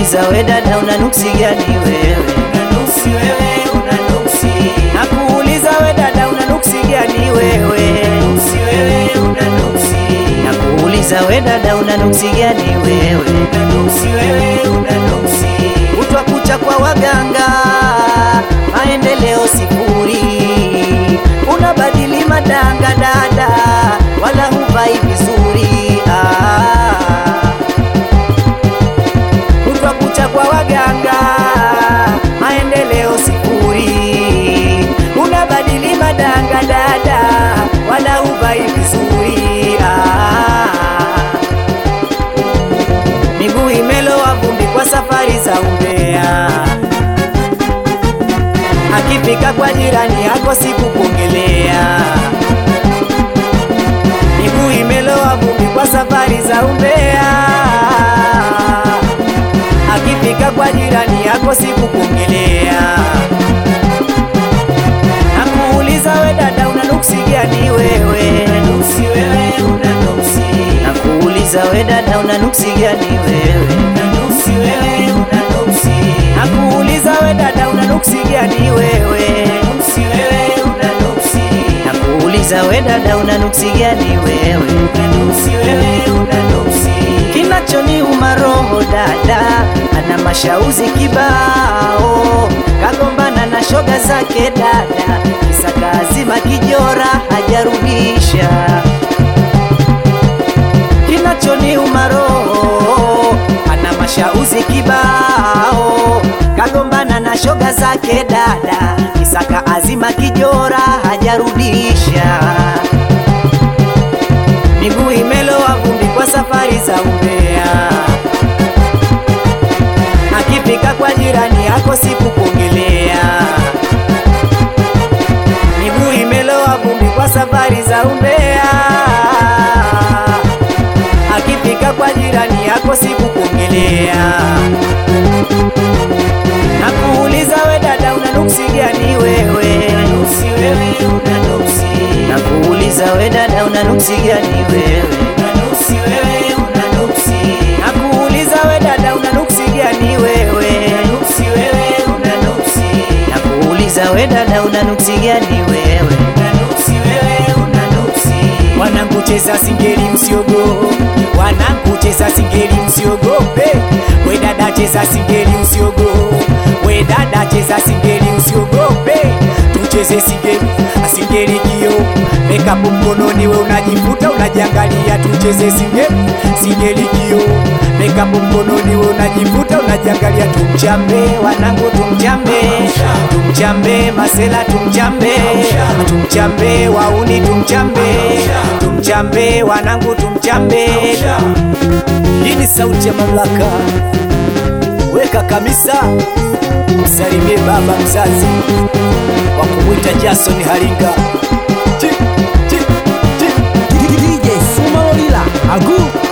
Nakuuliza we dada, una nuksi gani wewe? Unanuksi wewe, unanuksi. Nakuuliza we dada, una nuksi gani wewe? Unanuksi wewe, unanuksi. Nakuuliza we dada, una nuksi gani wewe? Unanuksi wewe, unanuksi. Kutwa kucha kwa waganga, maendeleo sifuri. Unabadili madanga dada, wala huvai vizuri ah. Kutwa kucha kwa waganga, maendeleo sifuri. Unabadili madanga dada, wala huvai vizuri ah. Miguu imelowa vumbi kwa safari za umbea, akifika kwa jirani yako sikupongelea. Miguu imelowa vumbi kwa safari za umbea, akifika kwa jirani yako sikupongelea. Nakuuliza we dada, una nuksi gani wewe? Unanuksi wewe, unanuksi. Nakuuliza we dada, una nuksi gani wewe? Unanuksi wewe, unanuksi. Nakuuliza we dada, una nuksi gani wewe? Unanuksi wewe, unanuksi. Nakuuliza we dada, una nuksi gani wewe? Unanuksi wewe, unanuksi. Kinachoniuma roho dada, ana mashauzi kibao, kagombana na shoga zake dada, kisa kazima kijora hajarudisha. Kinachoniuma roho, ana mashauzi kibao, kagombana na shoga zake dada, kisa kaazima kijora hajarudisha miguu imelowa vumbi kwa safari za umbea, akifika kwa jirani yako sikupongelea. Miguu imelowa vumbi kwa safari za umbea, akifika kwa jirani yako sikupongelea. Nakuuliza we dada, una nuksi gani wewe? Unanuksi wewe, unanuksi. Nakuuliza we dada, una nuksi gani wewe? Unanuksi wewe, unanuksi. Nakuuliza we dada, una nuksi gani wewe? Unanuksi wewe, unanuksi. Nakuuliza we dada, una nuksi gani wewe? Unanuksi wewe, unanuksi. Wanakucheza singeli msiogo, wanakucheza singeli msiogope. We dada cheza singeli usiogo, we dada cheza singeli usiogope. Tucheze singeli, singeli kio Makeup mkononi we unajifuta unajiangalia, tucheze singeli, singeli kio Makeup mkononi we unajifuta unajiangalia, tumchambe wanangu, tumchambe, tumchambe masela, tumchambe, tumchambe wauni, tumchambe, tumchambe wanangu, tumchambe. Hii ni sauti ya mamlaka, weka kamisa, msalimie baba mzazi wa kumwita Jason Haringa. Chi, chi, chi. DJ Sumalolila Agu